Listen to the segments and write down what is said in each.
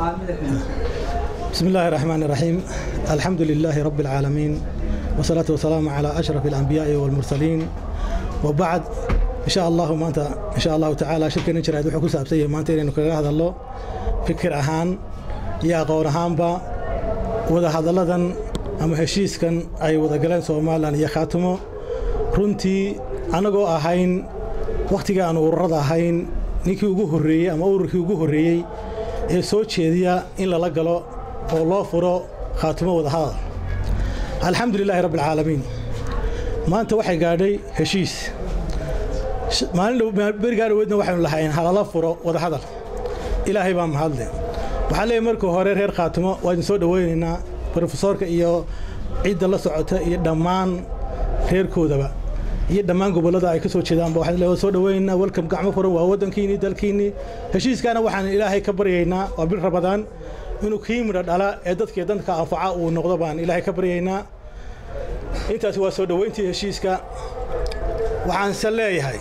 بسم الله الرحمن الرحيم الحمد لله رب العالمين والصلاة والسلام على أشرف الأنبياء والمرسلين وبعد إن شاء الله ما أنت إن شاء الله تعالى شركة نشر هذا حكوسة سابسية ما أنت إنه كذا هذا الله فكر أهان يا قور أهان با وذا هذا لذن أما هشيس كان أي وذا قلنا سومالا يا خاتمه runtii anagoo ahayn wakhtiga aan ururada ahayn ninkii ugu horreeyey ama ururkii ugu horreeyey ee soo jeediya in lala galo oo loo furo khaatimo wadahadal alxamdulilaahi rabbi alcaalamiin maanta waxay gaadhay heshiis maalin berigaa dhaweedna waxaynu lahayn halala furo wadahadal ilaahay baa mahadle waxaa leeyahy markii hore reer khaatimo waa idin soo dhowaynaynaa brofesoorka iyo cidda la socota iyo dhammaan reerkoodaba iyo dhammaan gobollada ay ka soo jeedaanba waxaan leeyahay soo dhawaynaynaa welcome gacmo furan waa waddankiinii dalkiinii heshiiskaana waxaan ilaahay ka baryaynaa waa bil rabadaan inuu kii midho dhala ee dadkii danka anfaca uu noqdo baan ilaahay ka baryaynaa intaasi waa soo dhowayntii heshiiska waxaanse leeyahay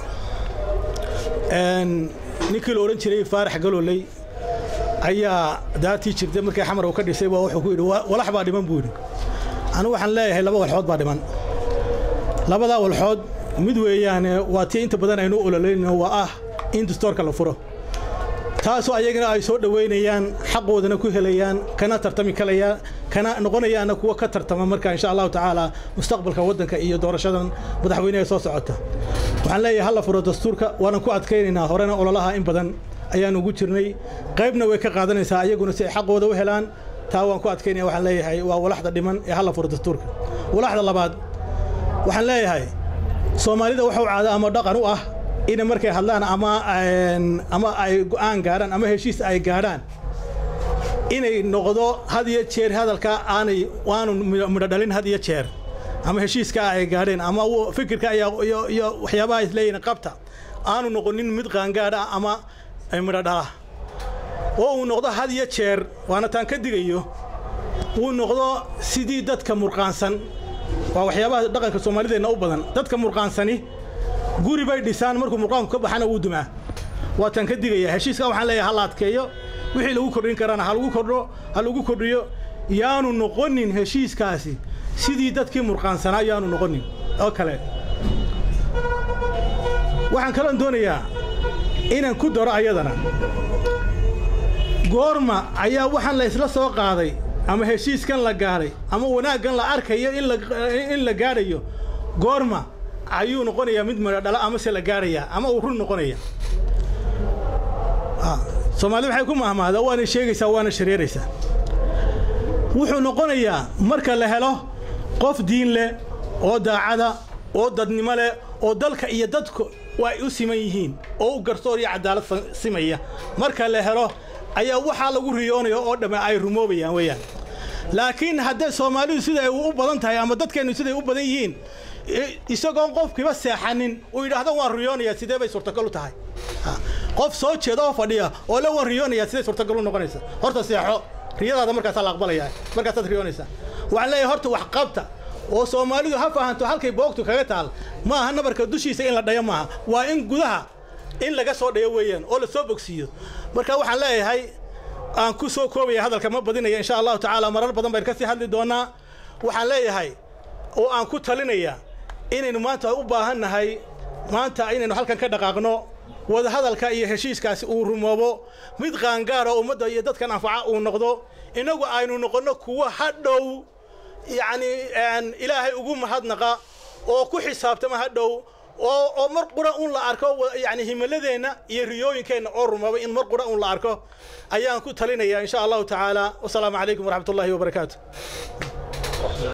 ninkii la odhan jiray faarax galooley ayaa daartii jirtay markii xamar uu ka dhisay baa wuxuu ku yidhi walax baa dhiman buu yidhi anigu waxaan leeyahay laba walxood baa dhiman labadaa walxood mid weeyaane waa tii inta badan aynu ololayno waa ah in dastoorka la furo taasoo ayagana ay soo dhowaynayaan xaqoodana ku helayaan kana tartami kalayaan kana noqonayaana kuwa ka tartama marka insha allahu tacaala mustaqbalka waddanka iyo doorashadan madaxweyneha soo socota waxaan leeyahay halla furo dastuurka waanan ku adkaynaynaa horena ololaha in badan ayaan ugu jirnay qaybna way ka qaadanaysaa ayaguna si ay xaqooda u helaan taa waan ku adkaynaya waxaan leeyahay waa walaxda dhiman ee halla furo dastuurka walaxda labaad waxaan leeyahay soomaalida waxuu caada ama dhaqan u ah inay markay hadlaan ama ama ay go'aan gaadhaan ama heshiis ay gaadhaan inay noqdo had iyo jeer hadalka aanay waanu midho dhalin had iyo jeer ama heshiiska ay gaadheen ama fikirka iyo waxyaabaha isleeyihin qabta aanu noqonin mid qaangaadha ama midho dhala oo uu noqdo had iyo jeer waana taan ka digayo uu noqdo sidii dadka murqaansan waa waxyaabaha dhaqanka soomaalideenna u badan dadka murqaansani guri bay dhisaan markuu murqaanku ka baxana wuu dumaa waa tan ka digaya heshiiska waxaan leeyahay ha la adkeeyo wixii lagu kordhin karana ha lagu kordho ha lagu kordhiyo yaanu noqonin heshiiskaasi sidii dadkii murqaansanaa yaanu noqonin oo kale waxaan kaloon doonayaa inaan ku daro ayadana goorma ayaa waxaan la isla soo qaaday ama heshiiskan la gaadhay ama wanaaggan la arkayo in la gaadhayo goorma ayuu noqonayaa mid midho dhala amase la gaadhayaa ama uu run noqonaya soomaalida waxay ku mahmahdaa waana sheegaysaa waana shareeraysaa wuxuu noqonayaa marka la helo qof diin leh oo daacada oo dadnimo leh oo dalka iyo dadku ay u siman yihiin oo u garsoor iyo cadaalad simaya marka la helo ayaa waxaa lagu riyoonaya oo dhamme ay rumoobayaan weeyaan laakiin hadday soomaalidu siday u badan tahay ama dadkeennu siday u badan yihiin isagoon qofkiiba seexanin uu yidhaahdo waan riyoonayaa sidee bay suurtagal u tahay qof soo jeeda oo fadhiya oo le waan riyoonayaa siday suurtagal u noqonaysa horta seexo riyadaada markaasaa la aqbalayaa markaasaad riyoonaysaa waxaan leeyahay horta wax qabta oo soomaalidu ha fahanto halkay boogtu kaga taal ma aha nabarka dushiisa in la dhayo maaha waa in gudaha in laga soo dhayo weeyaan oo la soo bogsiiyo marka waxaan leeyahay aan ku soo koobaya hadalka ma badinaya insha allahu tacaala marar badan baynu ka sii hadli doonaa waxaan leeyahay oo aan ku talinaya inaynu maanta u baahan nahay maanta inaynu halkan ka dhaqaaqno wadahadalka iyo heshiiskaasi uu rumoobo mid qaangaara ummadda iyo dadkan anfaca uu noqdo innagu aynu noqonno kuwa hadhow yacni ilaahay ugu mahadnaqa oo ku xisaabtama hadhow oo oo mar qura un la arko yani himiladeenna iyo riyooyinkeenna oo rumoobay in mar qura un la arko ayaan ku talinaya insha allahu tacaala wasalaamu calaykum waraxmat ullahi wabarakaatu